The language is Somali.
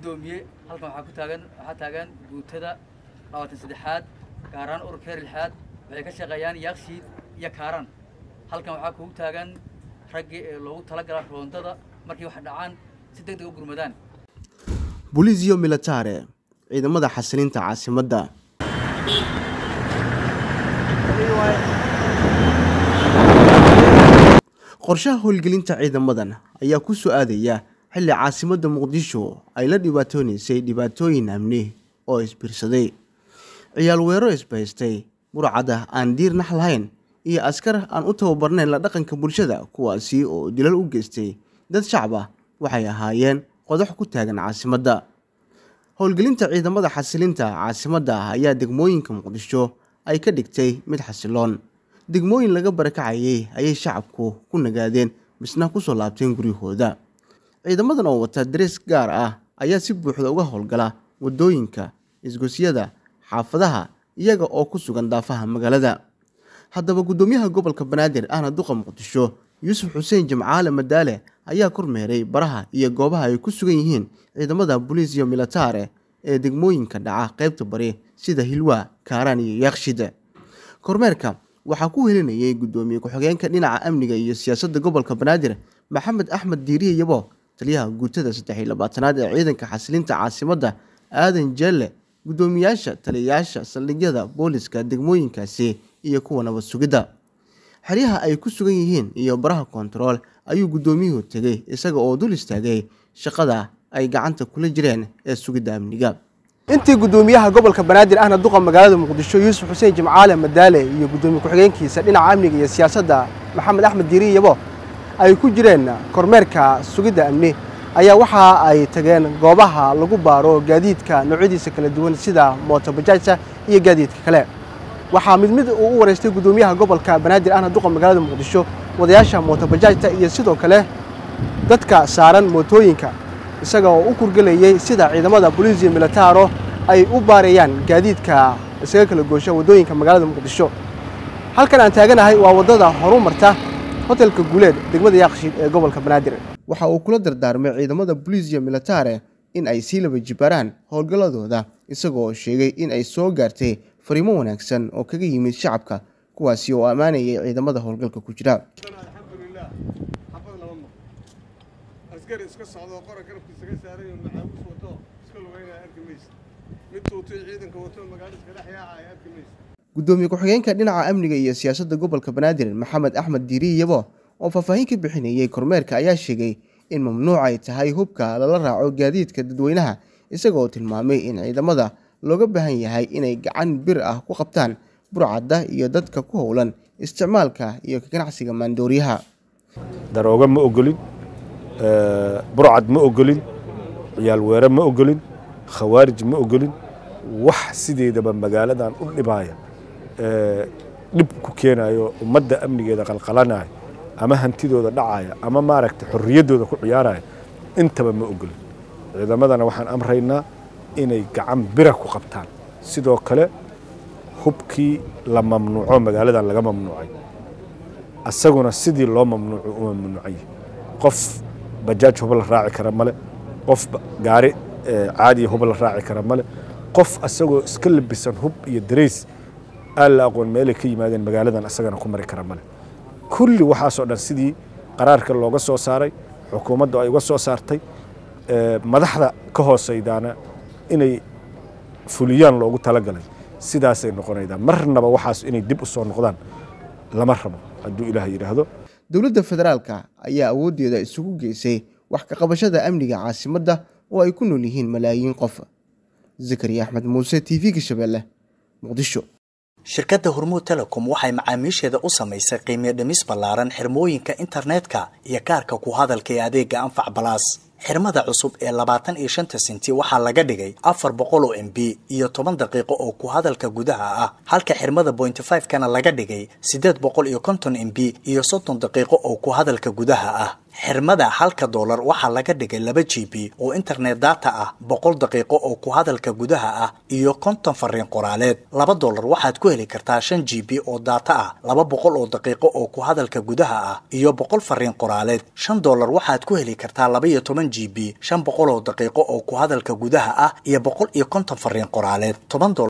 guddoomiye halkan waxaa ku taagan waxaa taagan guutada labaatan saddexaad gaaraan ururka heer lixaad waxay ka shaqeeyaan yaakshiid iyo kaaraan halkan waxaa kugu taagan raggii ee loogu talagala roondada markay wax dhacaan si deg deg u gurmadaan buliisyo militare ciidamada xasilinta caasimadda qorshaha howlgelinta ciidamadan ayaa ku soo aadaya xilli caasimadda muqdisho ay la dhibaatoonaysay dhibaatooyin amni oo isbiirsaday ciyaal weero isbahaystay burcada aan diir nax lahayn iyo askar aan u tababarnayn la dhaqanka bulshada kuwaasi oo dilal u geystay dad shacab ah waxay ahaayeen qodax ku taagan caasimadda howlgelinta ciidamada xasilinta caasimadda ayaa degmooyinka muqdisho ay ka dhigtay mid xasiloon degmooyin laga barakacayay ayay shacabku ku nagaadeen misna kusoo laabteen guryahooda ciidamadan oo wata darees gaar ah ayaa si buuxda uga howlgala wadooyinka isgosyada xaafadaha iyaga oo ku sugan daafaha magaalada haddaba guddoomiyaha gobolka banaadir ahna duqa muqdisho yuusuf xuseen jimcaale madaale ayaa kormeeray baraha iyo goobaha ay ku sugan yihiin ciidamada boliisiyo militare ee degmooyinka dhaca qaybta bari sida hilwaa kaaraan iyo yaakshid kormeerka waxaa ku helinayay guddoomiye ku-xigeenka dhinaca amniga iyo siyaasadda gobolka banaadir maxamed axmed diiriye yabo taliyaha guutada saddex iyo labaatanaad ee ciidanka xasilinta caasimadda aadan jeelle guddoomiyaasha taliyayaasha saldhigyada booliska degmooyinkaasi iyo kuwa nabad sugidda xeryaha ay ku sugan yihiin iyo baraha kontarool ayuu guddoomiyuhu tegey isaga oo dul istaagay shaqada ay gacanta kula jireen ee sugidda amniga intii guddoomiyaha gobolka banaadir ahna duqa magaalada muqdisho yuusuf xuseen jimcaale madaale iyo guddoomiye ku-xigeenkiisa dhinaca amniga iyo siyaasadda maxamed axmed diiri yabo ay ku jireen kormeerka sugidda amni ayaa waxa ay tageen goobaha lagu baaro gaadiidka noocyadiisa kala duwan sida mootobajaajta iyo gaadiidka kale waxaa mid mid uu u wareystay guddoomiyaha gobolka banaadir ahna duqa magaalada muqdisho wadayaasha mootobajaajta iyo sidoo kale dadka saaran mootooyinka isaga oo u kurgelayay sida ciidamada boliisiyo militaro ay u baarayaan gaadiidka isaga kala goosha waddooyinka magaalada muqdisho halkan aan taaganahay waa waddada horu marta hotelka guuleed degmada yaaqshiid ee gobolka banaadir waxa uu kula dardaarmay ciidamada boliisiyo militare in ay sii laba jibaaraan howlgalladooda isagoo sheegay in ay soo gaartay fariimo wanaagsan oo kaga yimid shacabka kuwaasi oo ammaanayay ciidamada howlgalka ku jira alxamdulilah xabad lama maqo askari iska socdo qora garabkiisa ka saaran yaho macaawis wato iska lugeynaya arki maysa mid tuutay ciidanka wato magaalo iska dhex yaacaya arki maysa guddoomiye ku-xigeenka dhinaca amniga iyo siyaasadda gobolka banaadir maxamed axmed diiri yabo oo faahfaahin ka bixinayay kormeerka ayaa sheegay in mamnuuc ay tahay hubka lala raaco gaadiidka dadweynaha isagaoo tilmaamay in ciidamada looga baahan yahay inay gacan bir ah ku qabtaan burcadda iyo dadka ku howlan isticmaalka iyo ka ganacsiga maandooriyaha darooga ma ogolin burcad ma ogolin ciyaal weere ma ogolin khawaarij ma ogolin wax sideedaba magaaladan u dhibaaya dhib ku keenayo ummadda amnigeeda qalqalanaya ama hantidooda dhacaya ama maaragta xorriyaddooda ku ciyaaraya intaba ma ogolin ciidamadana waxaan amraynaa inay gacan bira ku qabtaan sidoo kale hubkii la mamnuuco magaaladan laga mamnuucay asaguna sidii loo mamnuuco u mamnuucay qof bajaaj huba la raaci kara male qof gaari caadiya huba la raaci kara male qof asagoo iska labisan hub iyo dareys aan la aqoon meelay ka yimaadeen magaaladan asagana ku mari kara male kulli waxaasoo dhan sidii qaraarka looga soo saaray xukuumaddu ay uga soo saartay madaxda ka hooseydaana inay fuliyaan loogu talagalay sidaasay noqonaydaa marnaba waxaas inay dib u soo noqdaan lama rabo hadduu ilaah yidhaahdo dowladda federaalka ayaa awooddeeda isugu geysay wax ka qabashada amniga caasimadda oo ay ku nool yihiin malaayiin qof zakariya axmed muuse t v-ga shabeelle muqdisho shirkadda hormuud telecom waxay macaamiisheeda u samaysay qiimiyo dhimis ballaaran xirmooyinka internetka iyo kaarka ku hadalka ee adeega anfac balaas xirmada cusub ee labaatan iyo shanta senti waxaa laga dhigay afar boqol oo m b iyo toban daqiiqo oo ku hadalka gudaha ah halka xirmada bointy five kana laga dhigay siddeed boqol iyo konton m b iyo soddon daqiiqo oo ku hadalka gudaha ah xirmada halka doolar waxaa laga dhigay laba g b oo internet data ah boqol daqiiqo oo ku hadalka gudaha ah iyo konton fariin qoraaleed laba doolar waxaad ku heli kartaa shan g b oo data ah laba boqol oo daqiiqo oo ku hadalka gudaha ah iyo boqol fariin qoraaleed shan doolar waxaad ku heli kartaa laba iyo toban g b shan boqol oo daqiiqo oo ku hadalka gudaha ah iyo boqol iyo konton fariin qoraaleed toban